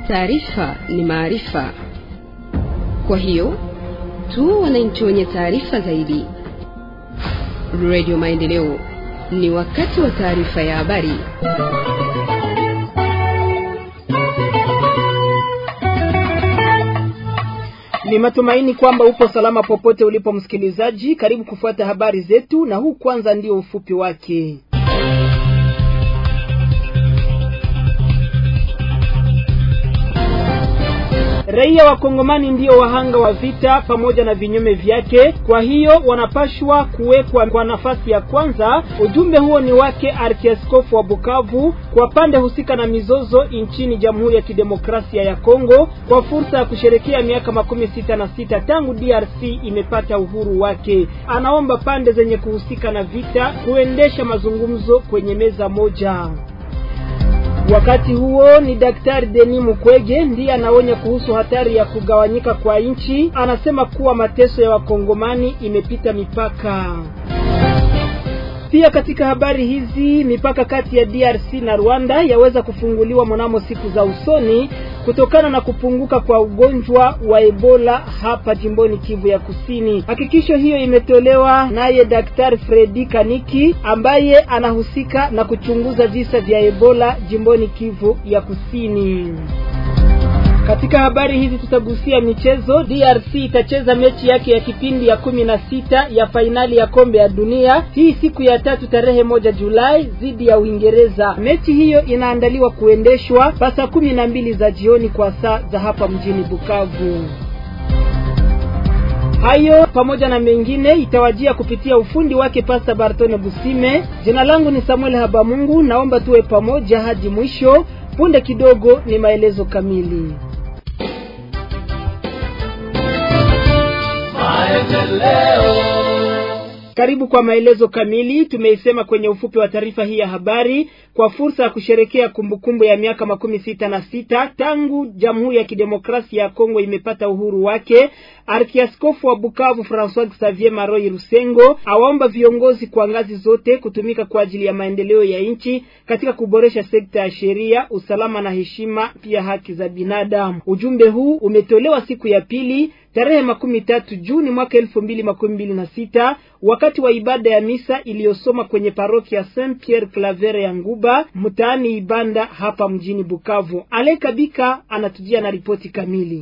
Taarifa ni maarifa, kwa hiyo tu wananchi wenye taarifa zaidi. Radio Maendeleo, ni wakati wa taarifa ya habari. Ni matumaini kwamba upo salama popote ulipo msikilizaji. Karibu kufuata habari zetu, na huu kwanza ndio ufupi wake. Raia wa Kongomani ndio wahanga wa vita pamoja na vinyume vyake, kwa hiyo wanapashwa kuwekwa kwa nafasi ya kwanza. Ujumbe huo ni wake Arkiaskofu wa Bukavu kwa pande husika na mizozo nchini Jamhuri ya Kidemokrasia ya Kongo kwa fursa ya kusherekea miaka makumi sita na sita tangu DRC imepata uhuru wake. Anaomba pande zenye kuhusika na vita kuendesha mazungumzo kwenye meza moja. Wakati huo ni Daktari Denis Mukwege ndiye anaonya kuhusu hatari ya kugawanyika kwa nchi. Anasema kuwa mateso ya wakongomani imepita mipaka. Pia katika habari hizi, mipaka kati ya DRC na Rwanda yaweza kufunguliwa mnamo siku za usoni kutokana na kupunguka kwa ugonjwa wa Ebola hapa jimboni Kivu ya Kusini. Hakikisho hiyo imetolewa naye Daktari Fredi Kaniki ambaye anahusika na kuchunguza visa vya Ebola jimboni Kivu ya Kusini. Katika habari hizi tutagusia michezo. DRC itacheza mechi yake ya kipindi ya kumi na sita ya fainali ya kombe ya dunia hii siku ya tatu tarehe moja Julai dhidi ya Uingereza. Mechi hiyo inaandaliwa kuendeshwa pasa kumi na mbili za jioni kwa saa za hapa mjini Bukavu. Hayo pamoja na mengine itawajia kupitia ufundi wake Pasta Bartone Busime. Jina langu ni Samuel Habamungu, naomba tuwe pamoja hadi mwisho. Punde kidogo ni maelezo kamili. Karibu kwa maelezo kamili. Tumeisema kwenye ufupi wa taarifa hii ya habari kwa fursa ya kusherekea kumbukumbu ya miaka makumi sita na sita tangu Jamhuri ya Kidemokrasia ya Kongo imepata uhuru wake. Arkiaskofu wa Bukavu Francois Xavier Maroi Rusengo awaomba viongozi kwa ngazi zote kutumika kwa ajili ya maendeleo ya nchi katika kuboresha sekta ya sheria, usalama na heshima, pia haki za binadamu. Ujumbe huu umetolewa siku ya pili tarehe makumi tatu Juni mwaka elfu mbili makumi mbili na sita wakati wa ibada ya misa iliyosoma kwenye parokia Saint Pierre Clavere ya Nguba mtaani Ibanda hapa mjini Bukavu. Alekabika anatujia na ripoti kamili.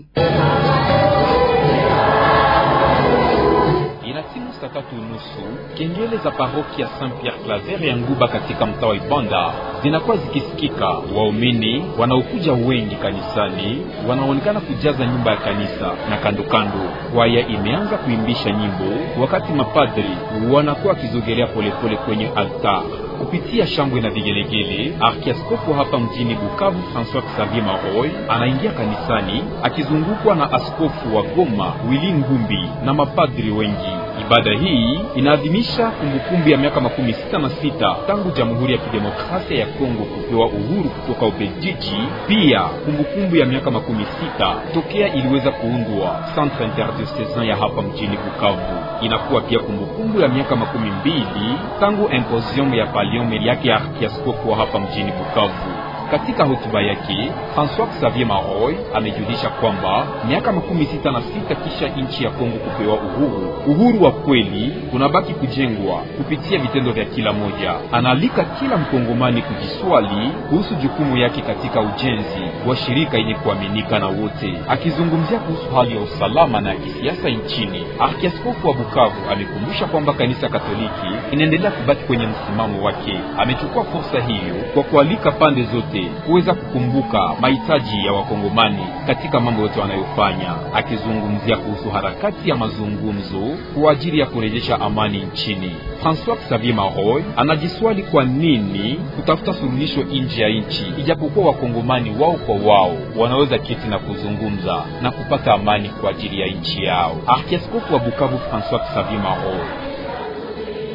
Inatimu saa tatu unusu kengele za parokia Saint Pierre Claver ya Nguba katika mtaa wa Ibanda zinakuwa zikisikika. Waumini wanaokuja wengi kanisani wanaonekana kujaza nyumba ya kanisa na kando kando. Kwaya imeanza kuimbisha nyimbo, wakati mapadri wanakuwa wakizogelea polepole kwenye altar kupitia shangwe na vigelegele. Arkiaskofu hapa mjini Bukavu Francois Xavier Maroy anaingia kanisani akizungukwa na askofu wa Goma Willy Ngumbi na mapadri wengi. Ibada hii inaadhimisha kumbukumbu ya miaka makumi sita na sita tangu Jamhuri ya Kidemokrasia ya Kongo kupewa uhuru kutoka Ubelgiji. Pia kumbukumbu ya miaka makumi sita tokea iliweza kuundwa Centre Interdiocesan ya hapa mjini Bukavu. Inakuwa pia kumbukumbu ya miaka makumi mbili tangu imposium ya paliome yake ya arkiaskofu wa hapa mjini Bukavu. Katika hotuba yake Francois Xavier Maroy amejulisha kwamba miaka makumi sita na sita kisha nchi ya Kongo kupewa uhuru, uhuru wa kweli unabaki kujengwa kupitia vitendo vya kila moja. Anaalika kila mkongomani kujiswali kuhusu jukumu yake katika ujenzi wa shirika yenye kuaminika na wote. Akizungumzia kuhusu hali ya usalama na ya kisiasa nchini, arkiaskofu wa Bukavu amekumbusha kwamba kanisa Katoliki inaendelea kubaki kwenye msimamo wake. Amechukua fursa hiyo kwa kualika pande zote kuweza kukumbuka mahitaji ya wakongomani katika mambo yote wanayofanya, akizungumzia kuhusu harakati ya mazungumzo kwa ajili ya kurejesha amani nchini. Francois Xavier Maroy anajiswali kwa nini kutafuta suluhisho nje ya nchi, ijapokuwa wakongomani wao kwa wao wanaweza keti na kuzungumza na kupata amani kwa ajili ya nchi yao. Arkiaskofu wa Bukavu Francois Xavier Maroy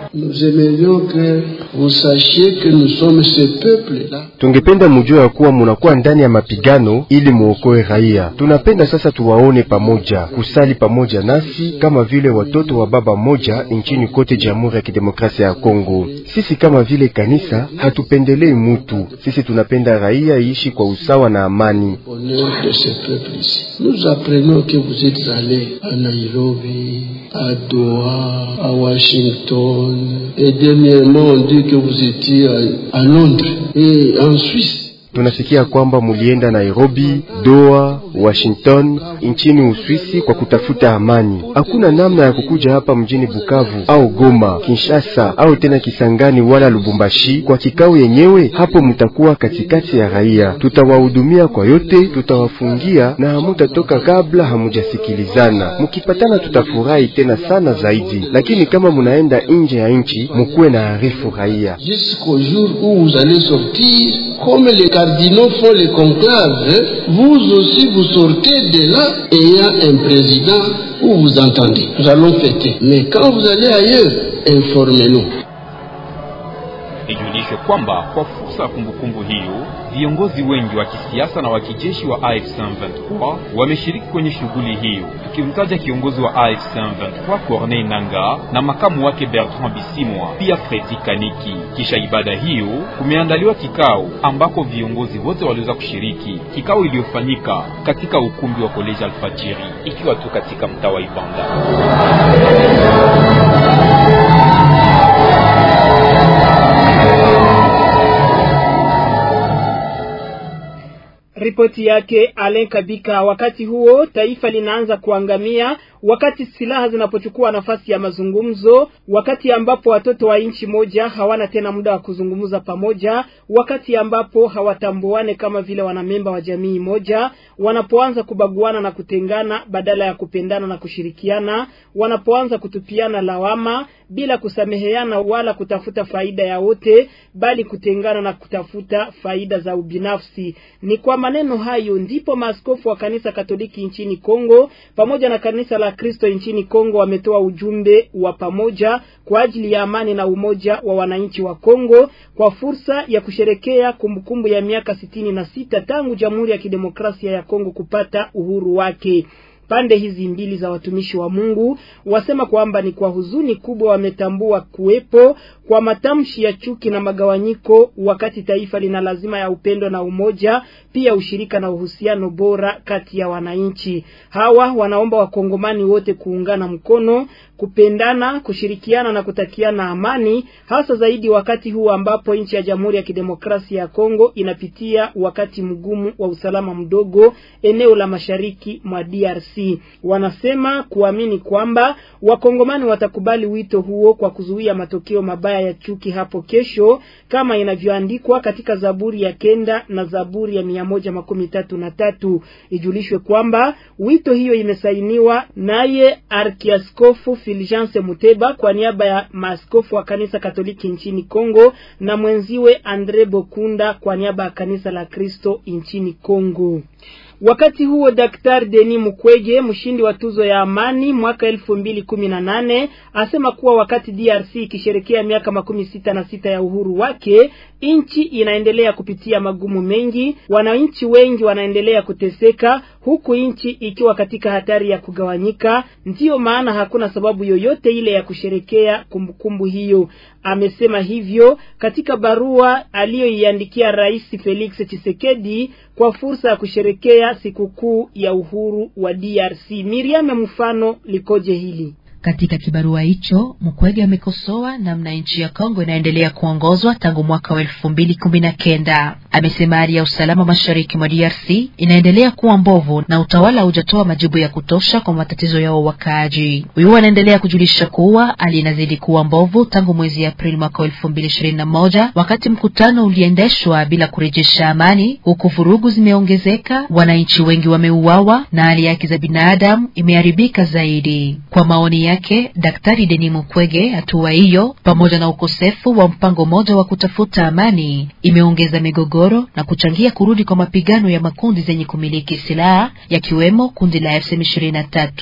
Nous aimerions que vous sachiez que nous sommes ce peuple-là. Tungependa mujue ya kuwa munakuwa ndani ya mapigano ili muokoe raia. Tunapenda sasa tuwaone pamoja, kusali pamoja nasi kama vile watoto wa baba moja nchini kote Jamhuri ya Kidemokrasia ya Kongo. Sisi kama vile kanisa hatupendelei mutu, sisi tunapenda raia iishi kwa usawa na amani. Honneur de ce peuple ici. Nous apprenons que vous êtes allés à Nairobi, à Doha, à Washington, et dernièrement on dit que vous étiez à, à Londres et en Suisse. Tunasikia kwamba mulienda Nairobi, Doha, Washington nchini Uswisi kwa kutafuta amani. Hakuna namna ya kukuja hapa mjini Bukavu au Goma, Kinshasa au tena Kisangani wala Lubumbashi kwa kikao yenyewe. Hapo mtakuwa katikati ya raia, tutawahudumia kwa yote, tutawafungia na hamutatoka kabla hamujasikilizana. Mukipatana tutafurahi tena sana zaidi, lakini kama munaenda nje ya nchi, mukuwe na arifu raia. Jusqu'au jour où vous allez sortir, comme les cardinaux font les conclaves, vous aussi vous sortez de là ayant un président où vous entendez. Nous allons fêter. Mais quand vous allez ailleurs, informez-nous. Ijulishwe kwamba kwa fursa ya kumbukumbu hiyo, viongozi wengi wa kisiasa na wa kijeshi wa AFC M23 wameshiriki kwenye shughuli hiyo, tukimtaja kiongozi wa AFC M23 Corneille Nanga na makamu wake Bertrand Bisimwa, pia Fredi Kaniki. Kisha ibada hiyo, kumeandaliwa kikao ambako viongozi wote waliweza kushiriki, kikao iliyofanyika katika ukumbi wa Koleji Alfajiri, ikiwa tu katika mtaa wa Ibanda. Ripoti yake Alen Kabika. Wakati huo taifa linaanza kuangamia wakati silaha zinapochukua nafasi ya mazungumzo, wakati ambapo watoto wa nchi moja hawana tena muda wa kuzungumza pamoja, wakati ambapo hawatambuane kama vile wanamemba wa jamii moja, wanapoanza kubaguana na kutengana badala ya kupendana na kushirikiana, wanapoanza kutupiana lawama bila kusameheana wala kutafuta faida ya wote, bali kutengana na kutafuta faida za ubinafsi. Ni kwa maneno hayo ndipo maaskofu wa kanisa Katoliki nchini Kongo pamoja na kanisa la Kristo nchini Kongo wametoa ujumbe wa pamoja kwa ajili ya amani na umoja wa wananchi wa Kongo kwa fursa ya kusherekea kumbukumbu ya miaka sitini na sita tangu Jamhuri ya Kidemokrasia ya Kongo kupata uhuru wake. Pande hizi mbili za watumishi wa Mungu wasema kwamba ni kwa huzuni kubwa wametambua kuwepo kwa matamshi ya chuki na magawanyiko, wakati taifa lina lazima ya upendo na umoja, pia ushirika na uhusiano bora kati ya wananchi hawa. Wanaomba wakongomani wote kuungana mkono, kupendana, kushirikiana na kutakiana amani, hasa zaidi wakati huu ambapo nchi ya Jamhuri ya Kidemokrasia ya Kongo inapitia wakati mgumu wa usalama mdogo eneo la mashariki mwa DRC. Wanasema kuamini kwamba wakongomani watakubali wito huo kwa kuzuia matokeo mabaya ya chuki hapo kesho, kama inavyoandikwa katika Zaburi ya kenda na Zaburi ya mia moja makumi tatu na tatu. Ijulishwe kwamba wito hiyo imesainiwa naye Arkiaskofu Fulgence Muteba kwa niaba ya maaskofu wa kanisa Katoliki nchini Kongo na mwenziwe Andre Bokunda kwa niaba ya kanisa la Kristo nchini Kongo. Wakati huo Daktari Denis Mukwege, mshindi wa tuzo ya amani mwaka elfu mbili kumi na nane, asema kuwa wakati DRC ikisherekea miaka makumi sita na sita ya uhuru wake, nchi inaendelea kupitia magumu mengi, wananchi wengi wanaendelea kuteseka, huku nchi ikiwa katika hatari ya kugawanyika. Ndiyo maana hakuna sababu yoyote ile ya kusherekea kumbukumbu hiyo. Amesema hivyo katika barua aliyoiandikia Rais Felix Tshisekedi kwa fursa ya kusherekea sikukuu ya uhuru wa DRC. Miriam, mfano likoje hili? Katika kibarua hicho Mukwege amekosoa namna nchi ya Kongo inaendelea kuongozwa tangu mwaka wa elfu mbili kumi na kenda. Amesema hali ya usalama mashariki mwa DRC inaendelea kuwa mbovu na utawala haujatoa majibu ya kutosha kwa matatizo yao wakaaji. Huyu anaendelea kujulisha kuwa hali inazidi kuwa mbovu tangu mwezi Aprili mwaka wa elfu mbili ishirini na moja wakati mkutano uliendeshwa bila kurejesha amani, huku vurugu zimeongezeka, wananchi wengi wameuawa na hali yake za binadamu imeharibika zaidi. Kwa maoni yake Daktari Denis Mukwege, hatua hiyo pamoja na ukosefu wa mpango mmoja wa kutafuta amani imeongeza migogoro na kuchangia kurudi kwa mapigano ya makundi zenye kumiliki silaha yakiwemo kundi la FCM23.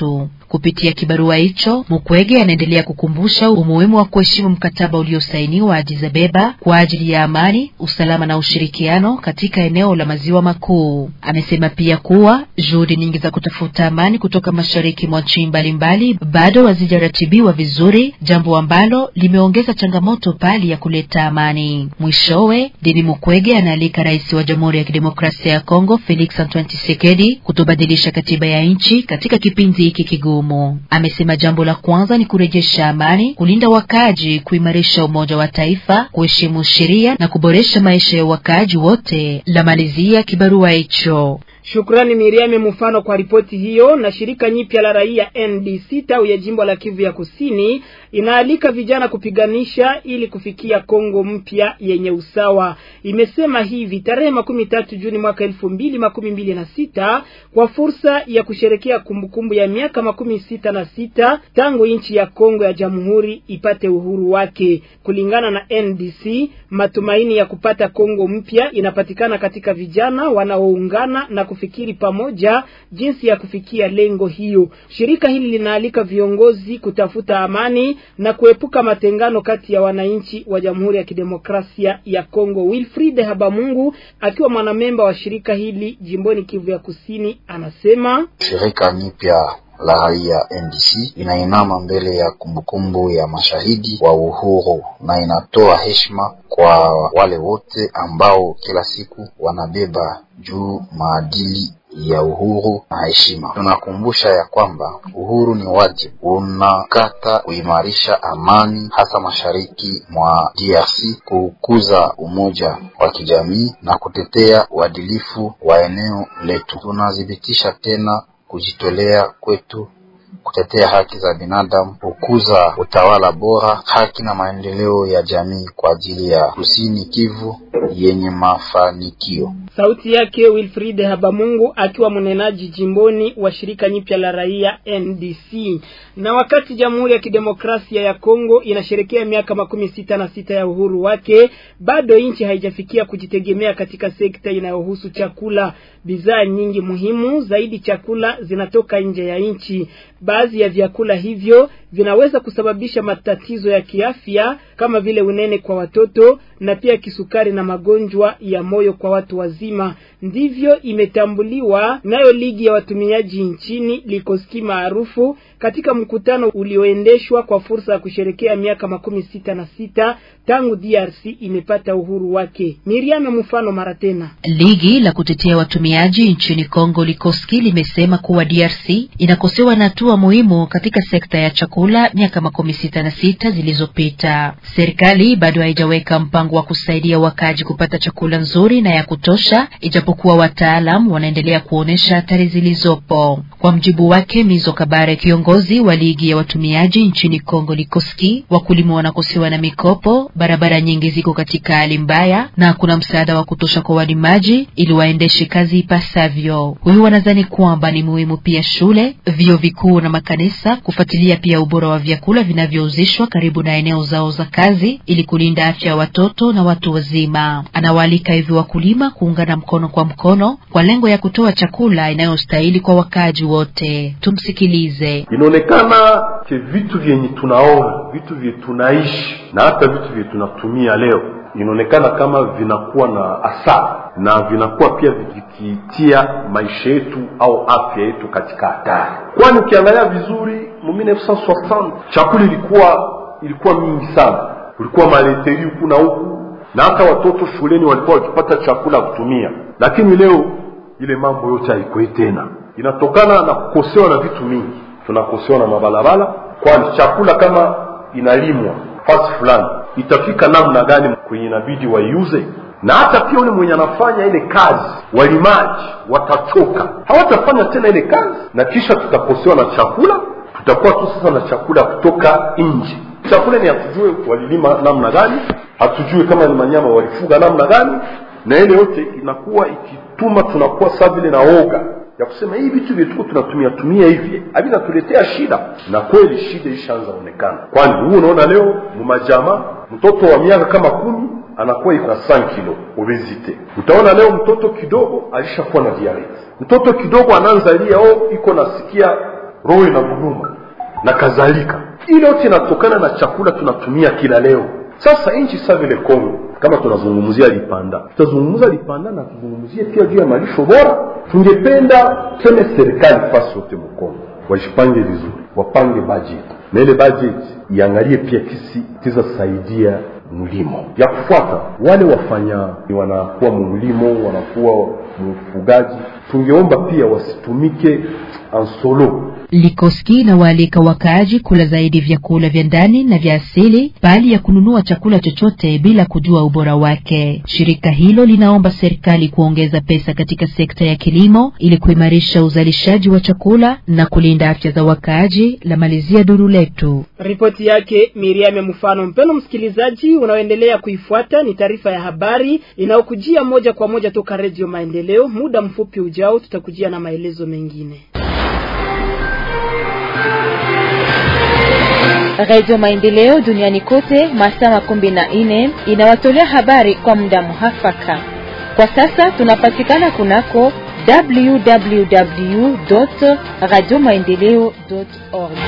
Kupitia kibarua hicho, Mukwege anaendelea kukumbusha umuhimu wa kuheshimu mkataba uliosainiwa Addis Ababa kwa ajili ya amani, usalama na ushirikiano katika eneo la maziwa makuu. Amesema pia kuwa juhudi nyingi za kutafuta amani kutoka mashariki mwa nchi mbalimbali bado hazijaratibiwa vizuri, jambo ambalo limeongeza changamoto pali ya kuleta amani. Mwishowe, Denis Mukwege anaalika rais wa Jamhuri ya Kidemokrasia ya Kongo Felix Antoine Tshisekedi kutobadilisha katiba ya nchi katika kipindi hiki kigumu. Amesema jambo la kwanza ni kurejesha amani, kulinda wakaaji, kuimarisha umoja wa taifa, kuheshimu sheria na kuboresha maisha ya wakaaji wote. La malizia kibarua hicho. Shukrani Miriame Mfano kwa ripoti hiyo. Na shirika nyipya la raia NDC tawi ya jimbo la Kivu ya Kusini inaalika vijana kupiganisha ili kufikia Kongo mpya yenye usawa. Imesema hivi tarehe makumi tatu Juni mwaka elfu mbili makumi mbili na sita kwa fursa ya kusherekea kumbukumbu ya miaka makumi sita na sita tangu nchi ya Kongo ya Jamhuri ipate uhuru wake. Kulingana na NDC, matumaini ya kupata Kongo mpya inapatikana katika vijana wanaoungana na kufikiri pamoja jinsi ya kufikia lengo hiyo. Shirika hili linaalika viongozi kutafuta amani na kuepuka matengano kati ya wananchi wa Jamhuri ya Kidemokrasia ya Kongo. Wilfried Habamungu akiwa mwanamemba wa shirika hili jimboni Kivu ya Kusini anasema shirika nyipya la raia NDC inainama mbele ya kumbukumbu ya mashahidi wa uhuru na inatoa heshima kwa wale wote ambao kila siku wanabeba juu maadili ya uhuru na heshima. Tunakumbusha ya kwamba uhuru ni wajibu, unakata kuimarisha amani, hasa mashariki mwa DRC, kukuza umoja wa kijamii na kutetea uadilifu wa eneo letu. Tunathibitisha tena kujitolea kwetu kutetea haki za binadamu, kukuza utawala bora, haki na maendeleo ya jamii kwa ajili ya Kusini Kivu yenye mafanikio. Sauti yake Wilfried Habamungu akiwa mnenaji jimboni wa shirika nyipya la raia NDC. Na wakati Jamhuri ya Kidemokrasia ya Kongo inasherekea miaka makumi sita na sita ya uhuru wake, bado nchi haijafikia kujitegemea katika sekta inayohusu chakula. Bidhaa nyingi muhimu zaidi chakula zinatoka nje ya nchi. Baadhi ya vyakula hivyo vinaweza kusababisha matatizo ya kiafya kama vile unene kwa watoto na pia kisukari na magonjwa ya moyo kwa watu wazima. Ndivyo imetambuliwa nayo ligi ya watumiaji nchini Likoski maarufu katika mkutano ulioendeshwa kwa fursa ya kusherekea miaka makumi sita na sita tangu DRC imepata uhuru wake. Miriam mfano mara tena. Ligi la kutetea watumiaji nchini Kongo Likoski limesema kuwa DRC inakosewa na hatua muhimu katika sekta ya chakula miaka makumi sita na sita zilizopita. Serikali bado haijaweka mpango wa kusaidia wakaji kupata chakula nzuri na ya kutosha, ijapokuwa wataalam wanaendelea kuonesha hatari zilizopo. Kwa mjibu wake Mizo Kabare, kiongozi wa ligi ya watumiaji nchini Kongo Likoski, wakulima wanakosewa na mikopo, barabara nyingi ziko katika hali mbaya na kuna msaada wa kutosha kwa walimaji ili waendeshe kazi ipasavyo. Huyu wanadhani kwamba ni muhimu pia shule, vyuo vikuu na makanisa kufuatilia pia ubora wa vyakula vinavyouzishwa karibu na eneo zao za kazi ili kulinda afya ya watoto na watu wazima. Anawaalika hivi wakulima kuungana mkono kwa mkono kwa lengo ya kutoa chakula inayostahili kwa wakaaji wote. Tumsikilize. Inaonekana ke vitu vyenye tunaona, vitu vyenye tunaishi na hata vitu vyenye tunatumia leo inaonekana kama vinakuwa na asara na vinakuwa pia vikitia maisha yetu au afya yetu katika hatari, kwani ukiangalia vizuri mu 1960 chakula ilikuwa ilikuwa mingi sana, kulikuwa maleteri huku na huku, na hata watoto shuleni walikuwa wakipata chakula kutumia, lakini leo ile mambo yote haikoi tena, inatokana na kukosewa na vitu mingi. Tunakosewa na mabalabala, kwani chakula kama inalimwa fasi fulani itafika namna gani kwenye inabidi waiuze na hata pia ule mwenye anafanya ile kazi walimaji watachoka hawatafanya tena ile kazi na kisha tutakosewa na chakula tutakuwa tu sasa na chakula kutoka nje chakula ni hatujue walilima namna gani hatujue kama ni manyama walifuga namna gani na ile yote inakuwa ikituma tunakuwa saa vile na oga ya kusema hii vitu vyetuko tunatumia tumia hivi havinatuletea shida na kweli shida ishaanza onekana kwani huu unaona leo mumajama mtoto wa miaka kama kumi anakuwa iko na 5 kilo obesite utaona leo mtoto kidogo alishakuwa na diabetes mtoto kidogo anaanza lia oh iko nasikia roho inaguruma na kadhalika. Ile yote inatokana na chakula tunatumia kila leo. Sasa nchi sa vile Kongo, kama tunazungumzia Lipanda, tutazungumza Lipanda na tuzungumzie pia juu ya malisho bora. Tungependa tuseme serikali fasi yote Mkongo wajipange vizuri, wapange budget na ile budget iangalie pia kisi tizasaidia mlimo ya kufuata wale wafanya wanakuwa mlimo wanakuwa mfugaji, tungeomba pia wasitumike ansolo Likoski na waalika wakaaji kula zaidi vyakula vya ndani na vya asili bali ya kununua chakula chochote bila kujua ubora wake. Shirika hilo linaomba serikali kuongeza pesa katika sekta ya kilimo ili kuimarisha uzalishaji wa chakula na kulinda afya za wakaaji. La malizia duru letu. Ripoti yake Miriam Mfano. Mpeno msikilizaji, unaoendelea kuifuata ni taarifa ya habari inayokujia moja kwa moja toka Redio Maendeleo. Muda mfupi ujao tutakujia na maelezo mengine. Radio Maendeleo duniani kote masaa makumi na nne inawatolea habari kwa muda muhafaka. Kwa sasa tunapatikana kunako www radio maendeleo org.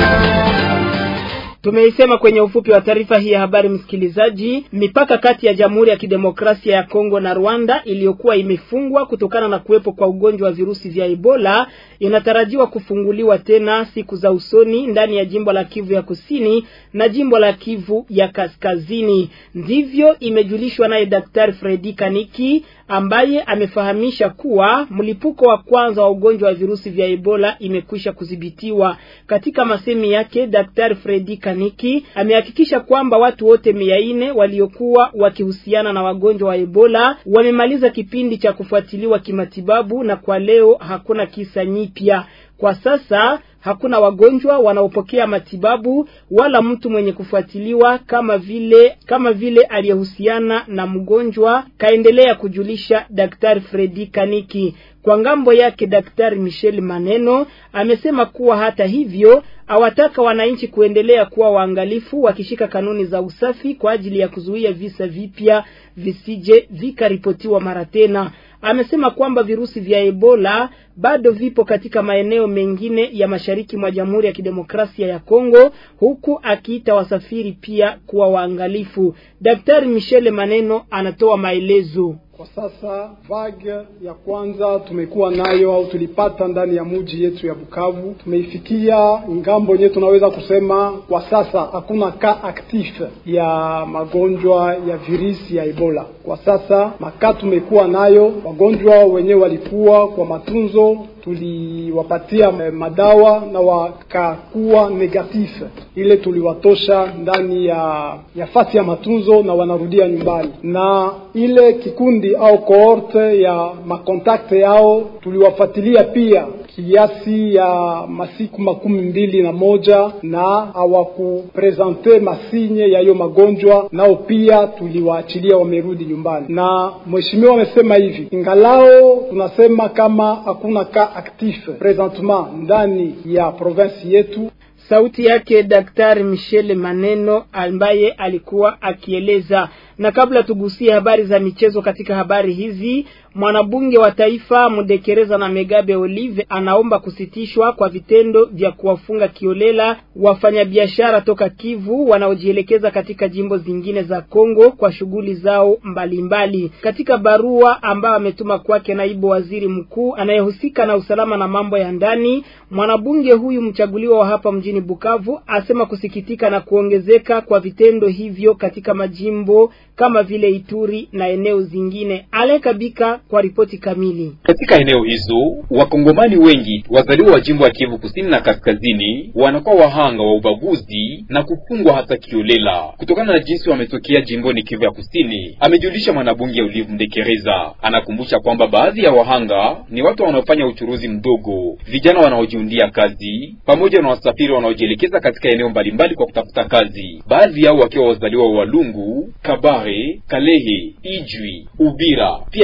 Tumeisema kwenye ufupi wa taarifa hii ya habari msikilizaji, mipaka kati ya Jamhuri ya Kidemokrasia ya Kongo na Rwanda iliyokuwa imefungwa kutokana na kuwepo kwa ugonjwa wa virusi vya Ebola inatarajiwa kufunguliwa tena siku za usoni ndani ya jimbo la Kivu ya Kusini na jimbo la Kivu ya Kaskazini. Ndivyo imejulishwa naye Daktari Fredi Kaniki ambaye amefahamisha kuwa mlipuko wa kwanza wa ugonjwa wa virusi vya Ebola imekwisha kudhibitiwa. Katika masemi yake, Daktari Fredi Kaniki amehakikisha kwamba watu wote mia nne waliokuwa wakihusiana na wagonjwa wa Ebola wamemaliza kipindi cha kufuatiliwa kimatibabu na kwa leo hakuna kisa nyipya. Kwa sasa hakuna wagonjwa wanaopokea matibabu wala mtu mwenye kufuatiliwa kama vile kama vile aliyehusiana na mgonjwa, kaendelea kujulisha Daktari Fredi Kaniki. Kwa ngambo yake, Daktari Michel Maneno amesema kuwa hata hivyo awataka wananchi kuendelea kuwa waangalifu wakishika kanuni za usafi kwa ajili ya kuzuia visa vipya visije vikaripotiwa mara tena. Amesema kwamba virusi vya Ebola bado vipo katika maeneo mengine ya mashariki mwa Jamhuri ya Kidemokrasia ya Kongo, huku akiita wasafiri pia kuwa waangalifu. Daktari Michele Maneno anatoa maelezo. Kwa sasa vague ya kwanza tumekuwa nayo au tulipata ndani ya muji yetu ya Bukavu, tumeifikia ngambo yenyewe, tunaweza kusema kwa sasa hakuna ka actif ya magonjwa ya virusi ya Ebola. Kwa sasa maka tumekuwa nayo, wagonjwa wenyewe walikuwa kwa matunzo tuliwapatia madawa na wakakuwa negatif, ile tuliwatosha ndani ya ya fasi ya matunzo na wanarudia nyumbani, na ile kikundi au kohorte ya makontakte yao tuliwafuatilia pia kiasi ya masiku makumi mbili na moja na hawakuprezante masinye ya hiyo magonjwa, nao pia tuliwaachilia wamerudi nyumbani. Na mheshimiwa amesema hivi, ingalao tunasema kama hakuna ka actif presentement ndani ya province yetu. Sauti yake Daktari Michel Maneno ambaye alikuwa akieleza. Na kabla tugusie habari za michezo katika habari hizi, mwanabunge wa taifa Mudekereza na Megabe Olive anaomba kusitishwa kwa vitendo vya kuwafunga kiolela wafanyabiashara toka Kivu wanaojielekeza katika jimbo zingine za Kongo kwa shughuli zao mbalimbali mbali. Katika barua ambayo ametuma kwake naibu waziri mkuu anayehusika na usalama na mambo ya ndani, mwanabunge huyu mchaguliwa wa hapa mjini Bukavu asema kusikitika na kuongezeka kwa vitendo hivyo katika majimbo kama vile Ituri na eneo zingine. Alekabika kwa ripoti kamili. Katika eneo hizo wakongomani wengi wazaliwa wa jimbo ya Kivu kusini na kaskazini wanakuwa wahanga wa ubaguzi na kufungwa hata kiolela kutokana na jinsi wametokea jimboni Kivu ya kusini, amejulisha mwanabunge Olive Mdekereza. Anakumbusha kwamba baadhi ya wahanga ni watu wanaofanya uchuruzi mdogo, vijana wanaojiundia kazi, pamoja na wasafiri wanaojielekeza katika eneo mbalimbali kwa kutafuta kazi, baadhi yao wakiwa wazaliwa wa Walungu, Kabare, Kalehe, Ijwi, Ubira, pia eneo zingine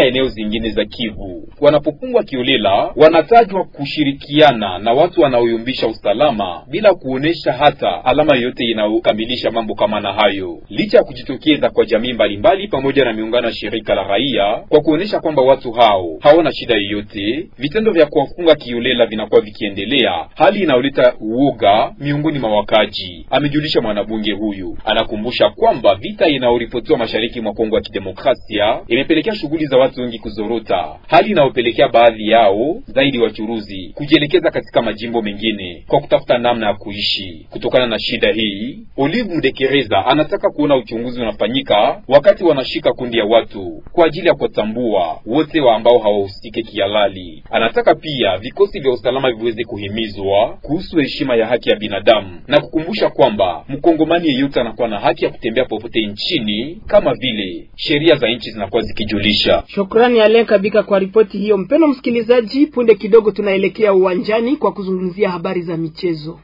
zingine za Kivu. Wanapofungwa kiolela, wanatajwa kushirikiana na watu wanaoyumbisha usalama bila kuonesha hata alama yoyote inayokamilisha mambo kama na hayo, licha ya kujitokeza kwa jamii mbalimbali pamoja na miungano ya shirika la raia kwa kuonesha kwamba watu hao hawana shida yoyote. Vitendo vya kuwafunga kiolela vinakuwa vikiendelea, hali inayoleta uoga miongoni mwa wakaji, amejulisha mwanabunge huyu. Anakumbusha kwamba vita inayoripotiwa mashariki mwa Kongo ya Kidemokrasia imepelekea shughuli za watu wengi kuzorota, hali inayopelekea baadhi yao zaidi wachuruzi kujielekeza katika majimbo mengine kwa kutafuta namna ya kuishi. Kutokana na shida hii, Olive Mdekereza anataka kuona uchunguzi unafanyika wakati wanashika kundi ya watu kwa ajili ya kuwatambua wote wa ambao hawahusike kihalali. Anataka pia vikosi vya usalama viweze kuhimizwa kuhusu heshima ya haki ya binadamu na kukumbusha kwamba mkongomani yeyote anakuwa na haki ya kutembea popote nchini kama vile sheria za nchi zinakuwa zikijulisha. Shukrani Alen Kabika kwa ripoti hiyo. Mpendo msikilizaji, punde kidogo tunaelekea uwanjani kwa kuzungumzia habari za michezo.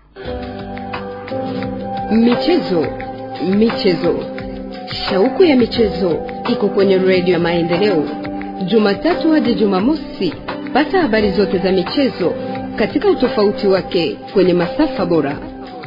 Michezo, michezo, shauku ya michezo iko kwenye redio ya Maendeleo, Jumatatu hadi Jumamosi. Pata habari zote za michezo katika utofauti wake kwenye masafa bora.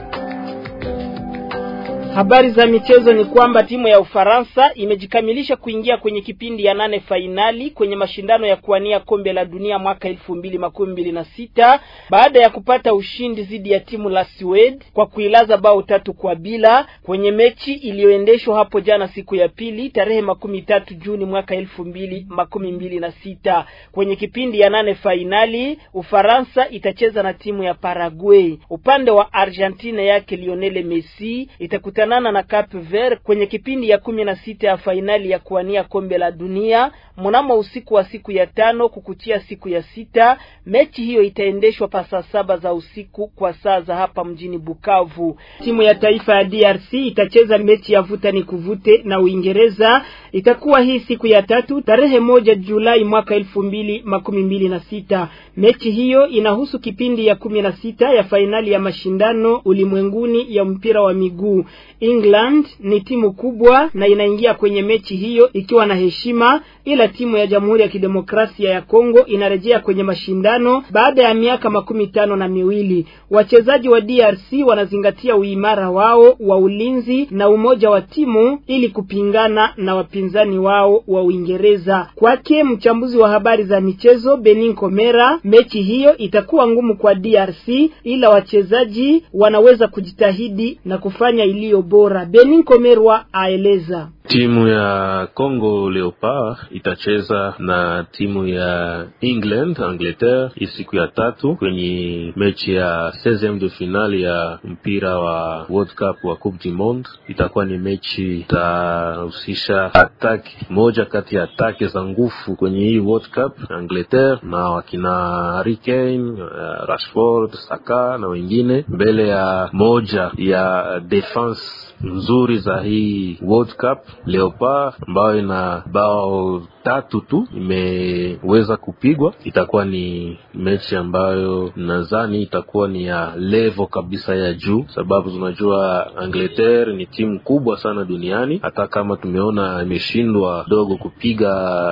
Habari za michezo ni kwamba timu ya Ufaransa imejikamilisha kuingia kwenye kipindi ya nane fainali kwenye mashindano ya kuwania kombe la dunia mwaka elfu mbili makumi mbili na sita baada ya kupata ushindi dhidi ya timu la Sweden kwa kuilaza bao tatu kwa bila kwenye mechi iliyoendeshwa hapo jana siku ya pili tarehe makumi tatu Juni mwaka elfu mbili makumi mbili na sita. Kwenye kipindi ya nane fainali Ufaransa itacheza na timu ya Paraguay. Upande wa Argentina yake Lionel Messi itakutana na Cape Verde kwenye kipindi ya kumi na sita ya fainali ya kuwania kombe la dunia mnamo usiku wa siku ya tano kukuchia siku ya sita. Mechi hiyo itaendeshwa pa saa saba za usiku kwa saa za hapa mjini Bukavu. Timu ya taifa ya DRC itacheza mechi ya vuta ni kuvute na Uingereza. Itakuwa hii siku ya tatu tarehe moja Julai mwaka elfu mbili makumi mbili na sita. Mechi hiyo inahusu kipindi ya kumi na sita ya fainali ya mashindano ulimwenguni ya mpira wa miguu. England ni timu kubwa na inaingia kwenye mechi hiyo ikiwa na heshima, ila timu ya Jamhuri ya Kidemokrasia ya Kongo inarejea kwenye mashindano baada ya miaka makumi tano na miwili. Wachezaji wa DRC wanazingatia uimara wao wa ulinzi na umoja wa timu ili kupingana na wapinzani wao wa Uingereza. Kwake mchambuzi wa habari za michezo Benin Komera, mechi hiyo itakuwa ngumu kwa DRC, ila wachezaji wanaweza kujitahidi na kufanya iliyo bora. Benin Komerwa aeleza. Timu ya Congo Leopard itacheza na timu ya England Angleterre hii siku ya tatu kwenye mechi ya 16 de finale ya mpira wa World Cup wa Coupe du Monde. Itakuwa ni mechi itahusisha ataki moja kati ya ataki za nguvu kwenye hii World Cup, Angleterre na wakina Harry Kane, uh, Rashford, Saka na wengine mbele ya moja ya defense nzuri za hii World Cup Leopard ambayo ina bao tatu tu imeweza kupigwa. Itakuwa ni mechi ambayo nadhani itakuwa ni ya level kabisa ya juu, sababu tunajua Angleterre ni timu kubwa sana duniani. Hata kama tumeona imeshindwa dogo kupiga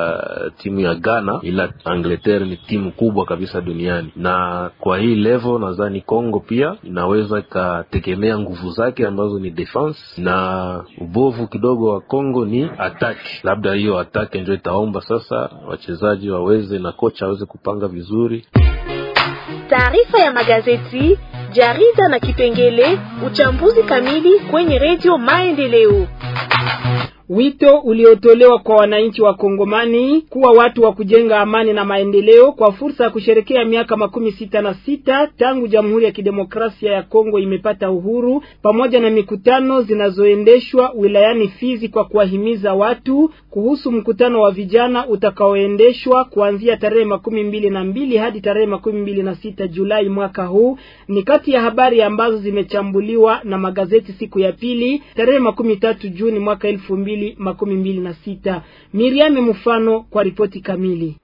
timu ya Ghana, ila Angleterre ni timu kubwa kabisa duniani, na kwa hii level nadhani Congo pia inaweza ikategemea nguvu zake ambazo ni defense na ubovu kidogo wa Congo ni ataki. Labda hiyo ataki ndio itaomba sasa wachezaji waweze na kocha aweze kupanga vizuri. Taarifa ya magazeti, jarida na kipengele uchambuzi kamili kwenye redio Maendeleo. Wito uliotolewa kwa wananchi wa Kongomani kuwa watu wa kujenga amani na maendeleo kwa fursa ya kusherekea miaka makumi sita na sita tangu Jamhuri ya Kidemokrasia ya Kongo imepata uhuru, pamoja na mikutano zinazoendeshwa wilayani Fizi kwa kuwahimiza watu kuhusu mkutano wa vijana utakaoendeshwa kuanzia tarehe makumi mbili na mbili hadi tarehe makumi mbili na sita Julai mwaka huu, ni kati ya habari ambazo zimechambuliwa na magazeti siku ya pili tarehe makumi tatu Juni mwaka elfu mbili makumi mbili na sita. Miriam Mfano kwa ripoti kamili.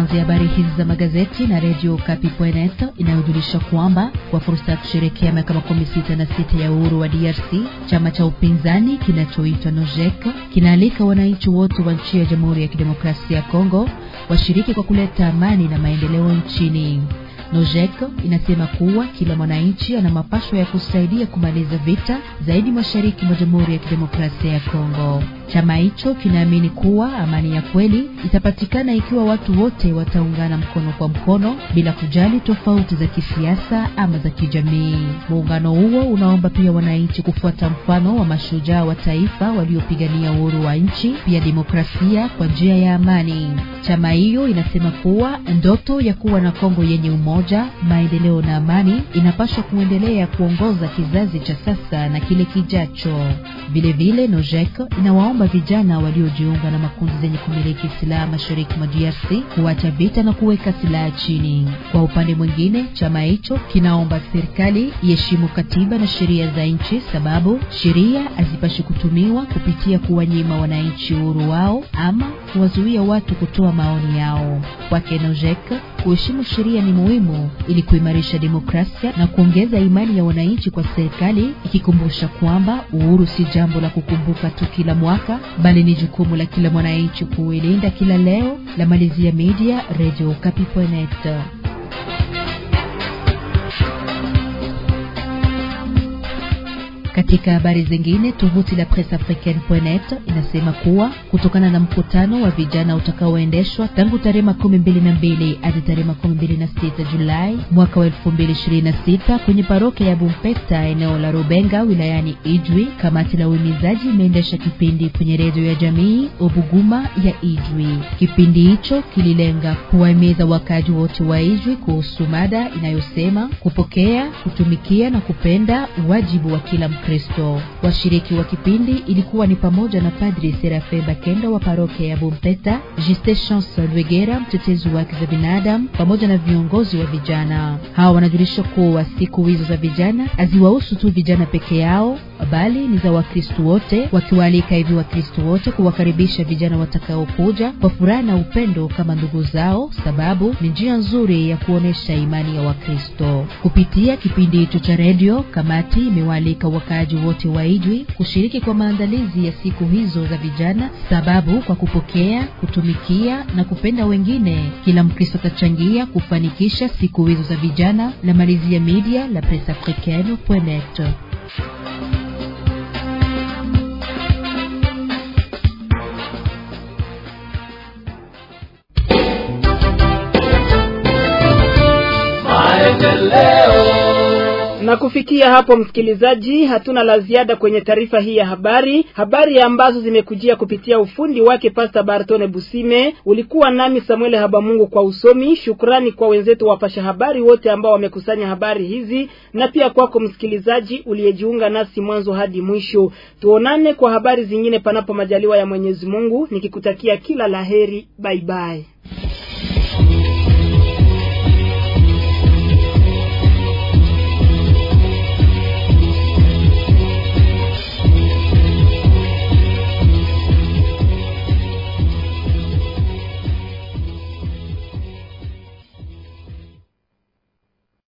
tuanze habari hizi za magazeti na redio Kapi.net inayojulisha kwamba kwa fursa ya kusherekea miaka makumi sita na sita ya uhuru wa DRC, chama cha upinzani kinachoitwa Nojek kinaalika wananchi wote wa nchi ya Jamhuri ya Kidemokrasia ya Kongo washiriki kwa kuleta amani na maendeleo nchini. Nojek inasema kuwa kila mwananchi ana mapasho ya kusaidia kumaliza vita zaidi mashariki mwa Jamhuri ya Kidemokrasia ya Kongo. Chama hicho kinaamini kuwa amani ya kweli itapatikana ikiwa watu wote wataungana mkono kwa mkono bila kujali tofauti za kisiasa ama za kijamii. Muungano huo unaomba pia wananchi kufuata mfano wa mashujaa wa taifa waliopigania uhuru wa nchi pia demokrasia kwa njia ya amani. Chama hiyo inasema kuwa ndoto ya kuwa na Kongo yenye umoja, maendeleo na amani inapaswa kuendelea kuongoza kizazi cha sasa na kile kijacho. Vilevile Nojek inawaomba vijana waliojiunga na makundi zenye kumiliki silaha mashariki mwa DRC kuacha vita na kuweka silaha chini. Kwa upande mwingine, chama hicho kinaomba serikali iheshimu katiba na sheria za nchi, sababu sheria hazipashi kutumiwa kupitia kuwanyima wananchi uhuru wao ama kuwazuia watu kutoa maoni yao. Kwake Nojek, kuheshimu sheria ni muhimu ili kuimarisha demokrasia na kuongeza imani ya wananchi kwa serikali, ikikumbusha kwamba uhuru si jambo la kukumbuka tu kila mwaka, bali ni jukumu la kila mwananchi kuilinda kila leo. La malizia media Radio Kapi.net. Katika habari zingine, tovuti la Presse Africaine.net inasema kuwa kutokana na mkutano wa vijana utakaoendeshwa tangu tarehe makumi mbili na mbili hadi tarehe makumi mbili na sita Julai mwaka wa elfu mbili ishirini na sita kwenye parokia ya Bumpeta eneo la Rubenga wilayani Ijwi, kamati la uhimizaji imeendesha kipindi kwenye redio ya jamii Obuguma ya Ijwi. Kipindi hicho kililenga kuwahimiza wakazi wote wa Ijwi kuhusu mada inayosema kupokea, kutumikia na kupenda, wajibu wa kila Kristo. Washiriki wa kipindi ilikuwa ni pamoja na Padri Serafe Bakenda wa parokia ya Bumpeta, Juste Chance Lwegera, mtetezi wa haki za binadamu, pamoja na viongozi wa vijana. Hawa wanajulisha kuwa siku hizo za vijana haziwahusu tu vijana peke yao, bali ni za Wakristo wote, wakiwaalika hivi Wakristo wote kuwakaribisha vijana watakaokuja kwa furaha na upendo kama ndugu zao, sababu ni njia nzuri ya kuonesha imani ya Wakristo. Kupitia kipindi hicho cha redio, kamati imewaalika wakaaji wote wa Ijwi kushiriki kwa maandalizi ya siku hizo za vijana, sababu kwa kupokea, kutumikia na kupenda wengine, kila Mkristo atachangia kufanikisha siku hizo za vijana. La malizia media la Presse Africaine.net. Na kufikia hapo, msikilizaji, hatuna la ziada kwenye taarifa hii ya habari, habari ambazo zimekujia kupitia ufundi wake Pasta Bartone Busime. Ulikuwa nami Samuel Habamungu kwa usomi. Shukrani kwa wenzetu wapasha habari wote ambao wamekusanya habari hizi, na pia kwako msikilizaji uliyejiunga nasi mwanzo hadi mwisho. Tuonane kwa habari zingine, panapo majaliwa ya Mwenyezi Mungu, nikikutakia kila laheri. Bye bye.